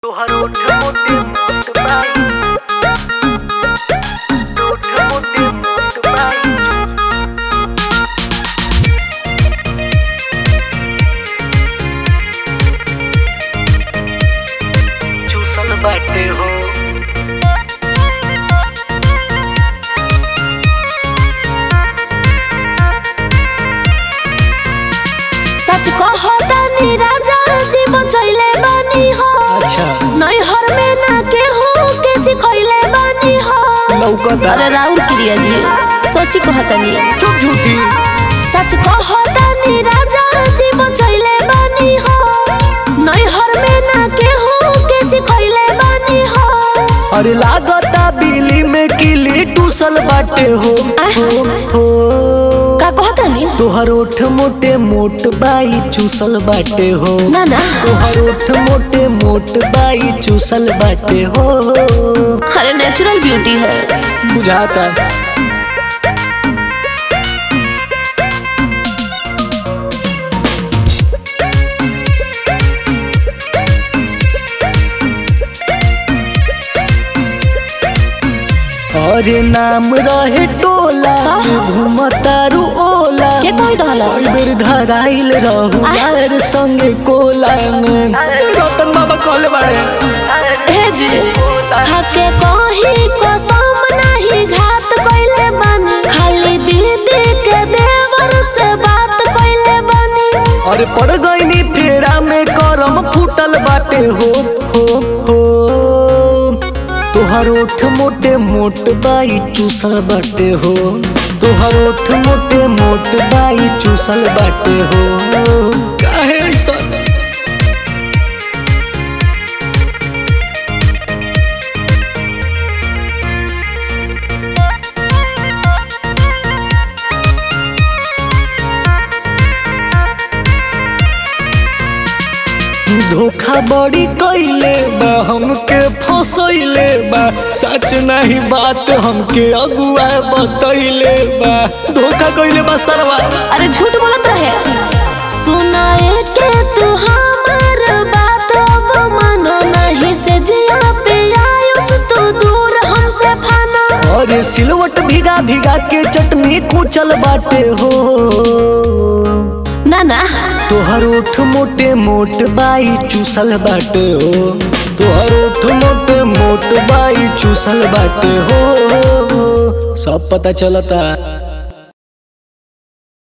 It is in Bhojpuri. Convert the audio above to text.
तोहर ओठ मोटे मोट बाई ओठ मोटे मोट बाई चूसल बाटे हो सच कहो तनी राजा जी बचैले बानी हो अच्छा नैहर में ना केहू के जी खैले बानी हो लौकता अरे राउर क्रिया जी सच कहो तनी चुप झूठी सच कहो तनी राजा जी बचैले बानी हो नैहर में ना केहू के जी खैले बानी हो अरे लागता बिली में किली टूसल बाटे हो आह। हो हो का कहो तनी तोहर ओठ मोटे मोट बाई चूसल बाटे हो ना ना तोहर ओठ मोटे मोट बाई चूसल बाटे हो अरे नेचुरल ब्यूटी है बुझाता अरे नाम रहे टोला का? घूमतारू ओला के कोई दहला कई बेर धराइल रहू आह। यार संगे कोला में रतन बाबा कहले बाड़े हे जी खाके कहीं कसम नहीं घात कइले बानी खाली दीदी के देवर से बात कइले बानी अरे पड़ गईनी फेरा में करम फूटल बाटे हो हो हो तोहर ओठ मोटे मोट बाई चूसल बाटे हो तोहर ओठ मोटे मोट बाई चूसल बाटे हो काहे ऐसा धोखा बड़ी कइले बा हमके फसैले बा सच नहीं बात हमके अगुआ बतैले बा धोखा कइले बा सरवा अरे झूठ बोलत रहे सुनाए के तू हमार बात अब मानो नहीं से जिया पे आयुस तू दूर हमसे फाना अरे सिलवट भिगा भिगा के चटनी कुचल बाटे हो ना ना तोहर ओठ मोटे मोट बाई चूसल बाटे हो तोहर ओठ मोटे मोट बाई चूसल बाटे हो सब पता चलता